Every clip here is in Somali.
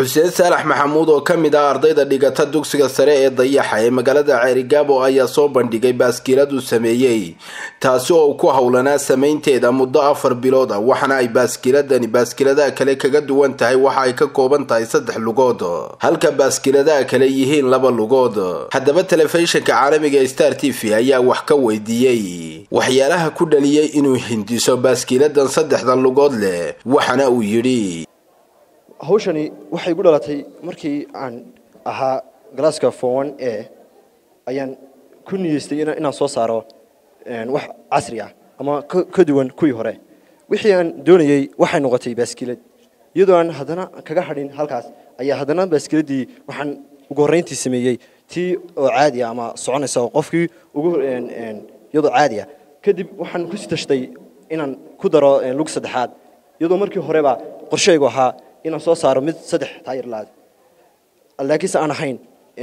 xuseen saalax maxamuud oo ka mid ah ardayda dhigata dugsiga sare ee dayaxa ee magaalada ceerigaabo ayaa soo bandhigay baaskiilad uu sameeyey taasi oo uu ku howlanaa samaynteeda muddo afar bilood ah waxaana ay baaskiiladani baaskiiladaha kale kaga duwan tahay waxa ay ka kooban tahay saddex lugood halka baaskiiladaha kale yihiin laba lugood haddaba telefishinka caalamiga ee star t v ayaa wax ka weydiiyey waxyaalaha ku dhaliyey inuu hindiso baaskiiladan saddexda lugood leh waxaana uu yidhi hawshani waxay igu dhalatay markii aan ahaa galaaska fowan e ayaan ku niyeystay inaan soo saaro wax casri ah ama ka duwan kuwii hore wixii aan doonayey waxay noqotay baaskiilad iyadoo aan haddana kaga hadhin halkaas ayaa haddana baaskiiladdii waxaan ugu horrayntii sameeyey tii oo caadi ah ama soconaysa oo qofkii ugu iyadoo caadi ah kadib waxaan ku sitashtay inaan ku daro lug saddexaad iyadoo markii horeba qorshaygu ahaa inaan soo saaro mid saddex taayir laad laakiinse aan ahayn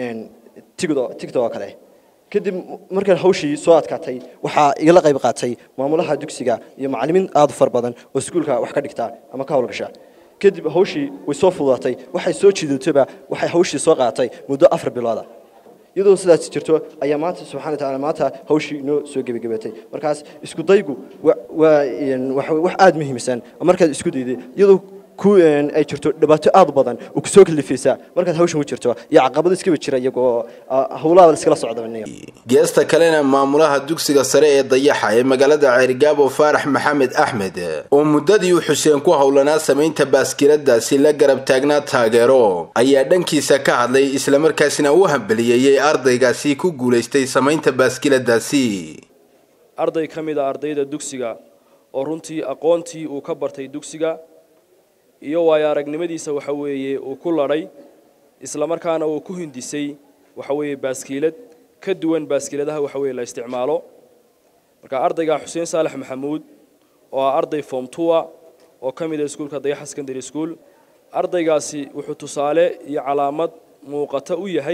tigto oo kale kadib markaan hawshii soo adkaatay waxaa igala qayb qaatay maamulaha dugsiga iyo macallimiin aad u far badan oo iskuulka wax ka dhigta ama ka howlgasha kadib hawshii way soo fududaatay waxay soo jiidatayba waxay hawshii soo qaadatay muddo afar bilooda iyadoo sidaas jirto ayaa maanta subxana wataala maanta hawshii inoo soo gebagabatay markaas isku daygu waa wax aada muhiimsan markaad isku dayday iyadoo ay jirto dhibaato aad u badan oo kusoo kalifaysa markaad hawshan ku jirto iyo caqabado iskaba jira iyagoo howlaha iskala socda geesta kalena maamulaha dugsiga sare ee dayaxa ee magaalada ceerigaabo faarax maxamed axmed oo muddadii uu xuseen ku howlanaa samaynta baaskiiladaasi la garab taagnaa taageero ayaa dhankiisa ka hadlay islamarkaasina u hambeliyeeyey ardaygaasi ku guulaystay samaynta baaskiiladaasi arday ka mid a ardayda dugsiga oo runtii aqoontii uu ka bartay dugsiga iyo waayo aragnimadiisa waxa weeye uu ku ladhay isla markaana uu ku hindisay waxa weeye baaskiilad ka duwan baaskiiladaha waxa weye la isticmaalo marka ardayga xuseen saalax maxamuud oo ah arday form tua oo ka mid ah iskuulka dayaxa secondary school ardaygaasi wuxuu tusaale iyo calaamad muuqata u yahay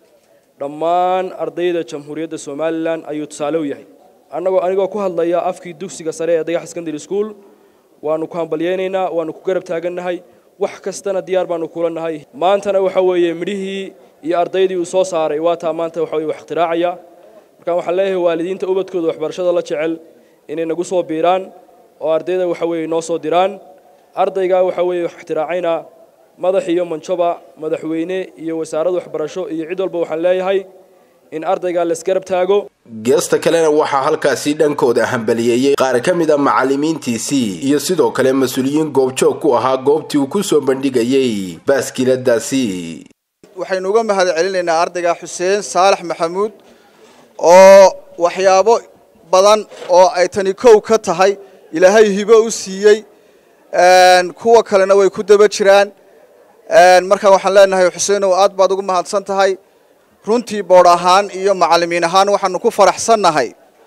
dhammaan ardayda jamhuuriyadda somalilan ayuu tusaale u yahay annagoo anigoo ku hadlaya afkii dugsiga sare ee dayaxa secondary school waanu ku hambalyaynaynaa waanu ku garab taagannahay wax kastana diyaar baanu kula nahay maantana waxa weeye midhihii iyo ardaydii uu soo saaray waa taa maanta waxa weye wax ikhtiraacaya markaan waxaan leeyahay waalidiinta ubadkooda waxbarashada la jecel inay nagu soo biiraan oo ardayda waxa weeye noo soo diraan ardaygaa waxa weeye wax ikhtiraacayna madax iyo manjoba madaxweyne iyo wasaarad waxbarasho iyo cid walba waxaan leeyahay in ardaygaa laisgarab taago geesta kalena waxaa halkaasi dhankooda hambaliyeeyey qaar ka mid a macallimiintiisii iyo sidoo kale mas-uuliyiin goobjoog ku ahaa goobtii uu ku soo bandhigayey baaskiiladaasi waxaynu uga mahad celinaynaa ardayga xuseen saalax maxamuud oo waxyaabo badan oo ay tani kow ka tahay ilaahay hibo u siiyey kuwa kalena way ku daba jiraan markaa waxaan leenahay xuseenow aad baad ugu mahadsan tahay runtii boodh ahaan iyo macallimiin ahaan waxaanu ku faraxsannahay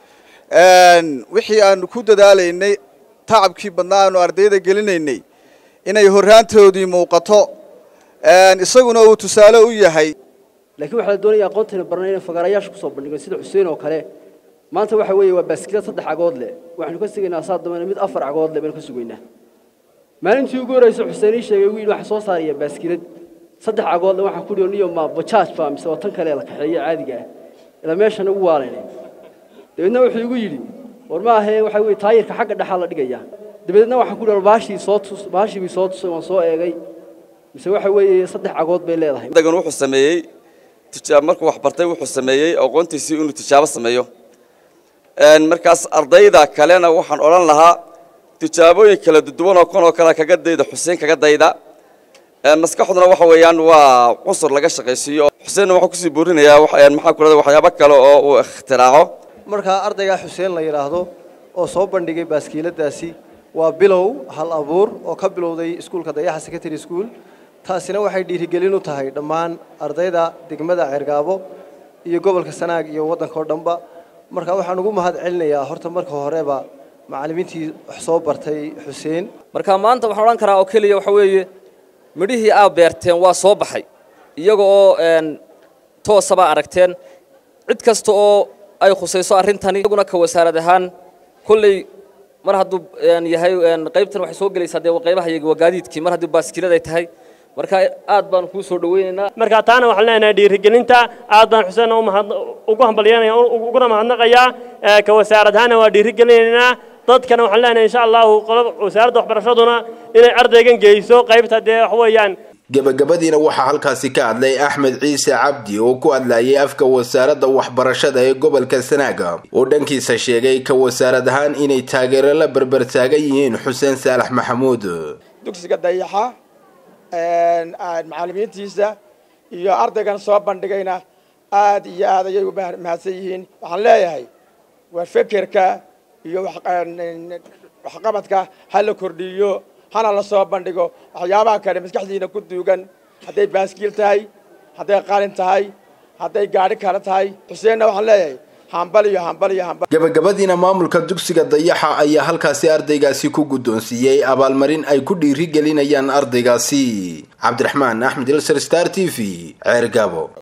wixii aanu ku dadaalaynay tacabkii badnaa aanu ardayda gelinaynay inay horraantoodii muuqato isaguna uu tusaale u yahay laakiin waxaa la doonaya aqoontayna barnay inay fagaarayaasha kusoo bandhigo sida xuseen oo kale maanta waxa weeye waa baaskilad saddex cagood leh waxaynu ka sugaynaa saa dambena mid afar cagood leh baynu ka sugaynaa maalintii ugu horreysa xuseen ii sheegay wiil waxaa soo saaraya baaskilad saddex cagoodle waxaan ku dhihi niyo ma bajaaj ba mise waa tan kale la kaxeeyo caadiga ah ilaa meeshan ugu waalayna dabeedna wuxuu igu yidhi war ma ahee waxa weye taayirka xagga dhexaa la dhigaya dabeedna waxaan ku dhihi baashii soo tus baashii bii soo tusay waan soo eegay mise waxa weeye saddex cagood bay leedahay adagan wuxuu sameeyey tijaab markuu wax bartay wuxuu sameeyey aqoontiisii inuu tijaabo sameeyo markaas ardayda kalena waxaan odhan lahaa tijaabooyin kala duwan oo kan oo kale kaga dayda xuseen kaga dayda maskaxduna waxa weeyaan waa cunsur laga shaqaysiiyo xuseenna waxaa kusii boorinayaa maxaa ku rahda waxyaabo kale oo uu ikhtiraaco markaa ardaygaa xuseen la yidhaahdo oo soo bandhigay baaskiiladaasi waa bilow hal abuur oo ka bilowday iskuulka dayaxa secondary school taasina waxay dhiirigelin u tahay dhammaan ardayda degmada ceergaabo iyo gobolka sanaag iyo waddanka oo dhanba marka waxaan ugu mahad celinayaa horta marka horeba macallimiintii wax soo bartay xuseen marka maanta waxaan odhan karaa oo keliya waxa weeye midhihii aa beerteen waa soo baxay iyaga oo toosaba aragteen cid kasta oo ay khusayso arrintani iyaguna ka wasaarad ahaan kolley mar hadduu yahay qaybtan waxay soo gelaysaa dee qaybaha iyaga waa gaadiidkii mar haddii baaskiilad ay tahay marka aad baan kuu soo dhaweynaynaa marka taana waxaan leenahay dhiirigelinta aad baan xuseen ugu hambalyanaya uguna mahadnaqayaa ka wasaarad ahaana waa dhiirigelinaynaa dadkana waxaan leenahay insha allahu wasaaradda waxbarashaduna inay ardaygan geyso qaybta dee wax weeyaan gebagabadiina waxaa halkaasi ka hadlay axmed ciise cabdi oo ku hadlayay afka wasaaradda waxbarashada ee gobolka sanaaga oo dhankiisa sheegay ka wasaarad ahaan inay taageero la berbertaagan yihiin xuseen saalax maxamuud dugsiga dayaxa macallimiintiisa iyo ardaygan soo bandhigayna aad iyo aad ayay u mahadsan yihiin waxaan leeyahay waa fekerka iyo waxqabadka ha la kordhiyo hana la soo bandhigo waxyaabaha kale maskaxdiina ku duugan hadday baaskiil tahay hadday qalin tahay hadday gaadhi kale tahay xuseenna waxaan leeyahay hambaliyo hambaliyo hambal gabagabadiina maamulka dugsiga dayaxa ayaa halkaasi ardaygaasi ku guddoonsiiyey abaalmarin ay ku dhiiri gelinayaan ardaygaasi cabdiraxmaan axmed ilsar star t v ceergaabo